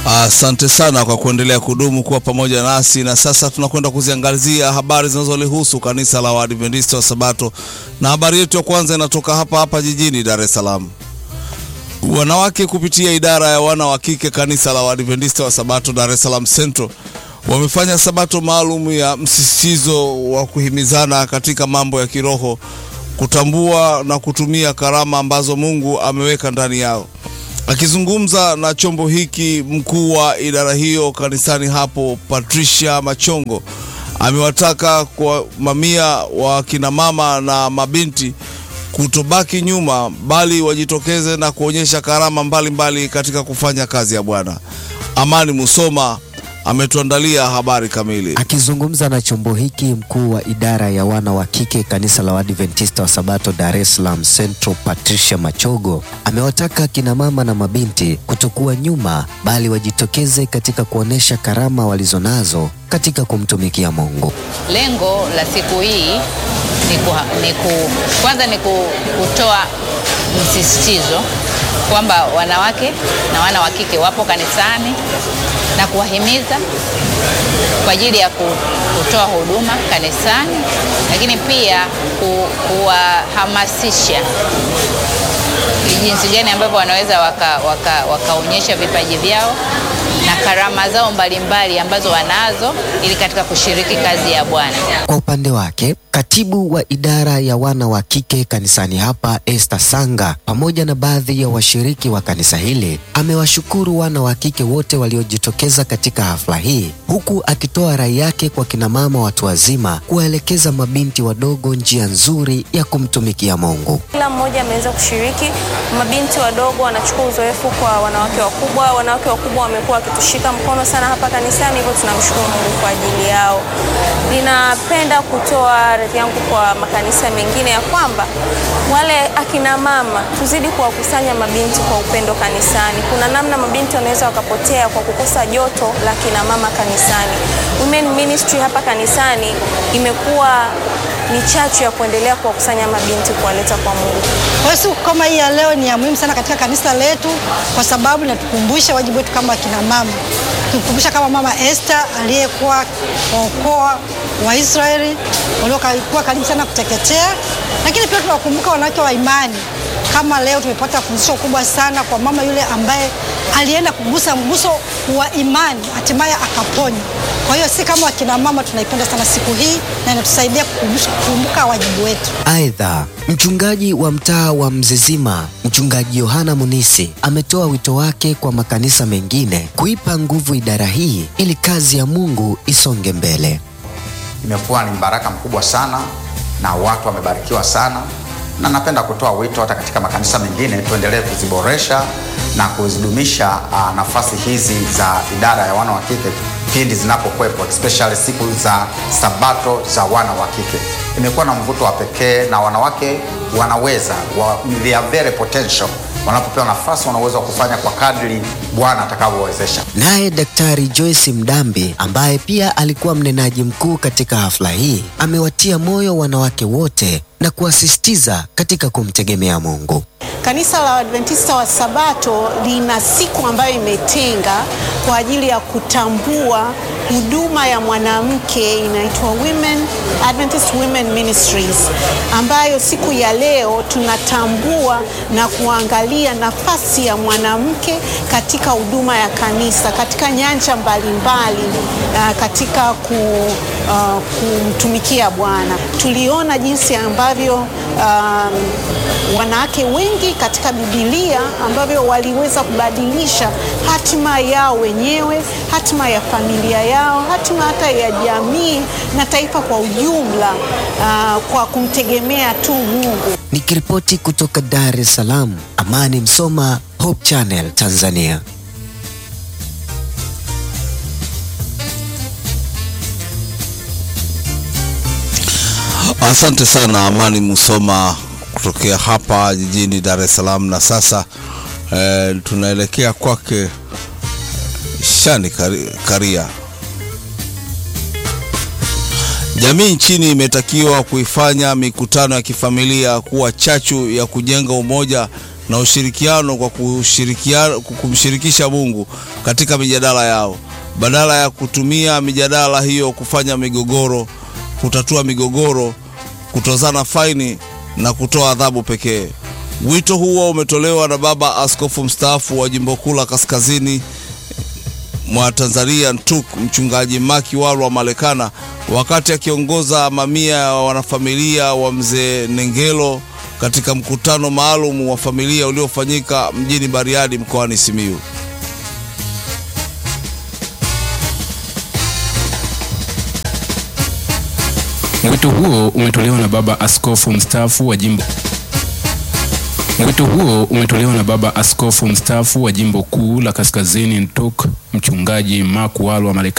Asante sana kwa kuendelea kudumu kuwa pamoja nasi, na sasa tunakwenda kuziangazia habari zinazolihusu kanisa la Waadventista wa Sabato, na habari yetu ya kwanza inatoka hapa hapa jijini Dar es Salaam. Wanawake kupitia idara ya wana wa kike kanisa la Waadventista wa Sabato Dar es Salaam Central wamefanya sabato maalum ya msisitizo wa kuhimizana katika mambo ya kiroho, kutambua na kutumia karama ambazo Mungu ameweka ndani yao. Akizungumza na chombo hiki, mkuu wa idara hiyo kanisani hapo, Patricia Machongo, amewataka kwa mamia wa kina mama na mabinti kutobaki nyuma, bali wajitokeze na kuonyesha karama mbalimbali mbali katika kufanya kazi ya Bwana. Amani Musoma ametuandalia habari kamili. Akizungumza na chombo hiki, mkuu wa idara ya wana wa kike kanisa la Waadventista wa Sabato Dar es Salaam Central, Patricia Machogo, amewataka kina mama na mabinti kutokuwa nyuma, bali wajitokeze katika kuonesha karama walizonazo katika kumtumikia Mungu. Lengo la siku hii ni, ku, ni ku, kwanza ni ku, kutoa msisitizo kwamba wanawake na wana wa kike wapo kanisani na kuwahimiza kwa ajili ya kutoa huduma kanisani, lakini pia kuwahamasisha jinsi gani ambavyo wanaweza wakaonyesha waka, waka vipaji vyao na karama zao mbalimbali mbali ambazo wanazo ili katika kushiriki kazi ya Bwana. Kwa upande wake, katibu wa idara ya wana wa kike kanisani hapa Esther Sanga pamoja na baadhi ya washiriki wa kanisa hili amewashukuru wana wa kike wote waliojitokeza katika hafla hii, huku akitoa rai yake kwa kinamama watu wazima kuwaelekeza mabinti wadogo njia nzuri ya kumtumikia Mungu. Kila mmoja ameweza kushiriki. Mabinti wadogo wanachukua uzoefu kwa wanawake wakubwa. Wanawake wakubwa wamekuwa wakitushika mkono sana hapa kanisani, hivyo tunamshukuru Mungu kwa ajili yao. Ninapenda kutoa ardhi yangu kwa makanisa mengine ya kwamba wale akina mama tuzidi kuwakusanya mabinti kwa upendo kanisani. Kuna namna mabinti wanaweza wakapotea kwa kukosa joto la kina mama kanisani. Women ministry hapa kanisani imekuwa ni chachu ya kuendelea kuwakusanya mabinti kuwaleta kwa Mungu. Kwa siku kama hii ya leo ni ya muhimu sana katika kanisa letu, kwa sababu inatukumbusha wajibu wetu kama akina mama, tukumbusha kama mama Esther aliyekuwa waokoa Waisraeli waliokuwa karibu sana kuteketea, lakini pia tunawakumbuka wanawake wa imani kama leo tumepata fundisho kubwa sana kwa mama yule ambaye alienda kugusa mguso wa imani hatimaye akaponywa. Kwa hiyo si kama wakina mama tunaipenda sana siku hii na inatusaidia kukumbuka wajibu wetu. Aidha, mchungaji wa mtaa wa Mzizima, mchungaji Yohana Munisi ametoa wito wake kwa makanisa mengine kuipa nguvu idara hii ili kazi ya Mungu isonge mbele. Imekuwa ni mbaraka mkubwa sana na watu wamebarikiwa sana na napenda kutoa wito hata katika makanisa mengine tuendelee kuziboresha na kuzidumisha uh, nafasi hizi za idara ya wana wa kike pindi zinapokuwepo, especially siku za sabato za wana wa kike. Imekuwa na mvuto wa pekee na wanawake wanaweza wa, they are very potential wanapopewa nafasi wanaweza kufanya kwa kadri Bwana atakavyowezesha. Naye Daktari Joyce Mdambi ambaye pia alikuwa mnenaji mkuu katika hafla hii amewatia moyo wanawake wote na kuwasisitiza katika kumtegemea Mungu. Kanisa la Adventista wa Sabato lina siku ambayo imetenga kwa ajili ya kutambua huduma ya mwanamke inaitwa Women Adventist Women Ministries, ambayo siku ya leo tunatambua na kuangalia nafasi ya mwanamke katika huduma ya kanisa katika nyanja mbalimbali mbali, uh, katika ku, uh, kumtumikia Bwana. Tuliona jinsi ambavyo um, wanawake wengi katika Biblia ambavyo waliweza kubadilisha hatima yao wenyewe, hatima ya familia yao, hatima hata ya jamii na taifa kwa ujumla, uh, kwa kumtegemea tu Mungu. Nikiripoti kutoka Dar es Salaam, Amani Msoma, Hope Channel, Tanzania. Asante sana Amani Musoma kutokea hapa jijini Dar es Salaam. Na sasa eh, tunaelekea kwake Shani Karia. Jamii nchini imetakiwa kuifanya mikutano ya kifamilia kuwa chachu ya kujenga umoja na ushirikiano kwa kushirikiana, kumshirikisha Mungu katika mijadala yao badala ya kutumia mijadala hiyo kufanya migogoro, kutatua migogoro, kutozana faini na kutoa adhabu pekee. Wito huo umetolewa na baba askofu mstaafu wa jimbo kuu la kaskazini mwa Tanzania NTUK, mchungaji Maki Walwa Malekana wakati akiongoza mamia ya wanafamilia wa mzee Nengelo katika mkutano maalum wa familia uliofanyika mjini Bariadi mkoani Simiyu. Wito huo umetolewa na baba askofu mstaafu wa jimbo Wito huo umetolewa na baba askofu mstaafu wa jimbo kuu la kaskazini NTUK, mchungaji Mark Walwa Marekani